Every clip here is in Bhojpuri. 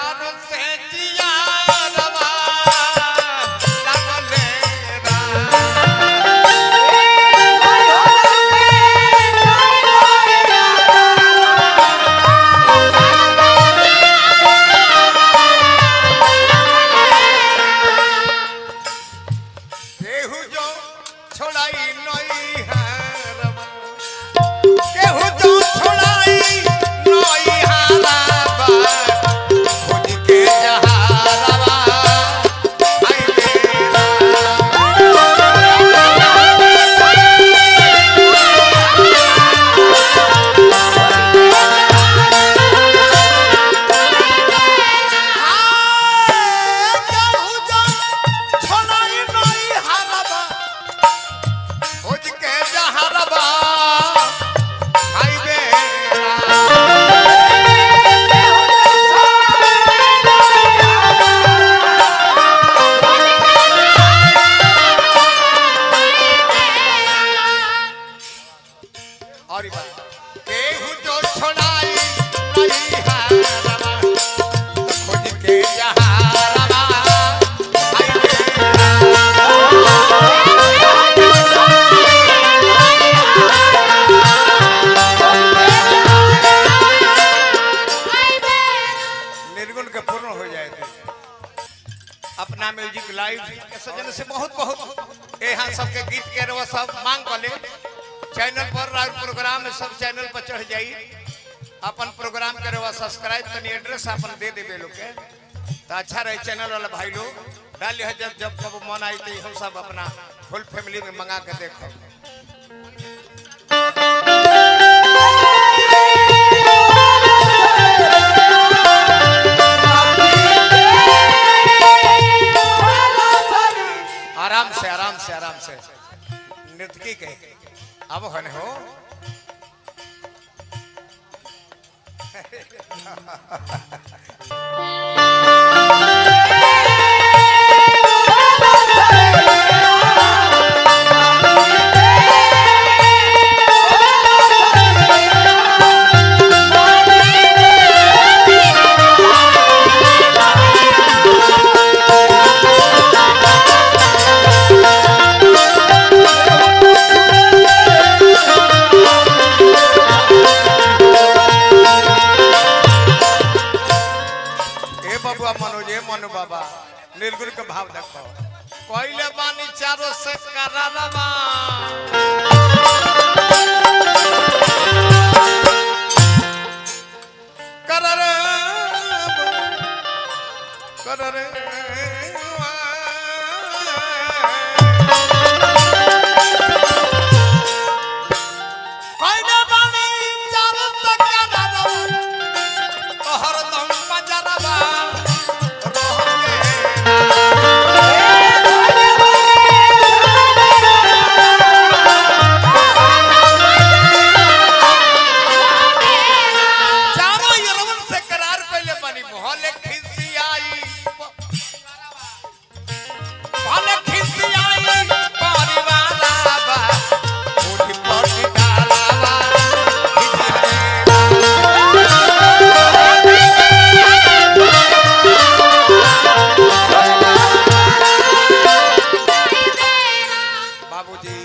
प्यार से जिया रवा लगले रा केहू जो छोड़ाई नई हारवा केहू जो छोड़ाई नई हारवा खोज के जहारवा आई मेरा केहू जो छोड़ाई नई हारवा खोज के जहारवा आई मेरा और बात केहू जो छोड़ाई नहीं हारवा खोज के जहारवा आई मेरा निर्गुण के पूर्ण हो जाए थे अपना म्यूजिक लाइव के सजन से बहुत बहुत यहाँ सबके गीत के रवा सब मांग कर ले चैनल पर राउर प्रोग्राम में सब चैनल पर चढ़ जाई अपन प्रोग्राम के रवा सब्सक्राइब तनी एड्रेस अपन दे देबे लोग के तो अच्छा रहे चैनल वाला भाई लोग डाल लिया जब जब कब मन आई तो हम सब अपना फुल फैमिली में मंगा के देखो आराम से आराम से आराम से नृतकी के अब हने हो ए बबुआ मनोज ए मनु बाबा निर्गुण के भाव देखो कोइले बानी चारों से करारवा कररे कररे कोइले बानी चारों से करारवा हरदम बजरवा रोहंगे चारों यरवन से करार पहले बनी मोहले खिसियाई मोहले खिसियाई परिवारा बा उठी पटी डालावा खिसियाई बाबूजी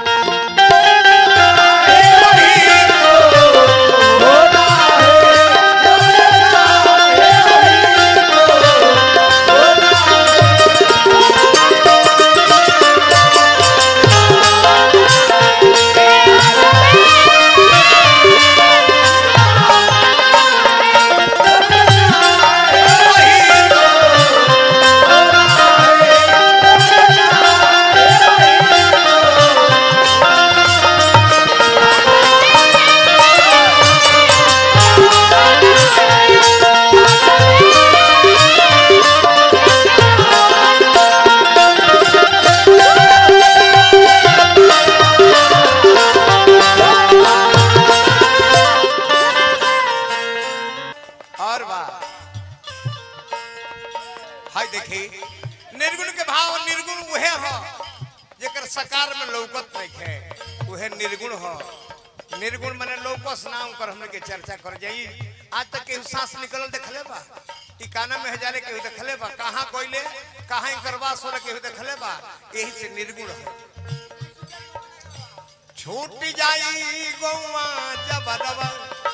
और बात हाय देखी निर्गुण के भाव निर्गुण उहे हो जेकर सकार में लौकत नहीं है उहे निर्गुण हो निर्गुण माने लौकस नाम कर हमने के चर्चा कर जाई आज तक के सांस निकल देखले बा टिकाना में हजारे केहू देखले बा कहाँ कोइले कहाँ करवा सोले केहू देखले बा यही से निर्गुण है छूट जाई गौवा जबरवा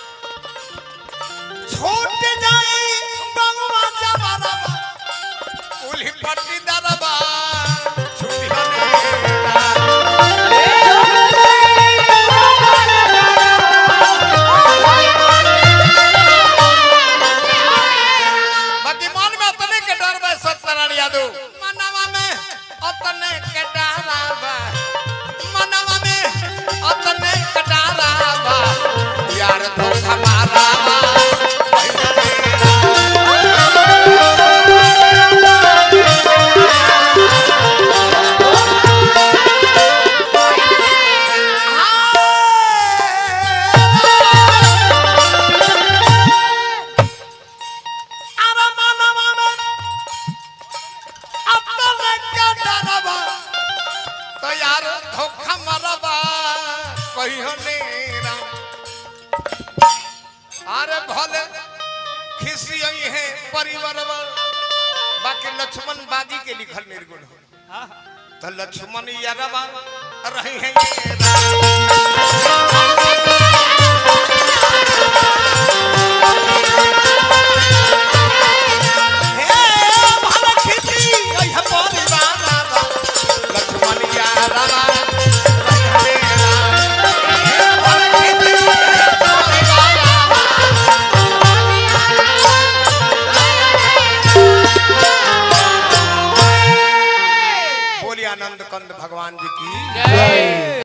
छूट जाई गौवा जबरवा उली पट्टी दरबा छूटी हनेरा बाकी मन में अपने के डर बा सत्यनारायण यादव मनवा में अपने के डरा बा मनवा में अपने के डरा बा यार तो हमारा बा अरे मनवा में अपने के डरा बा तो यार धोखा मरबा कहियो नेरा अरे भले खिसी है परिवारवा बाकी लक्ष्मण बाजी के लिखल निर्गुण हो तो लक्ष्मण यारवा रही है ये हे भले खिसी है परिवारवा लक्ष्मण यारवा रही है ये भले खिसी है परिवारवा बोलिए आनंद कंद भगवान जी की जय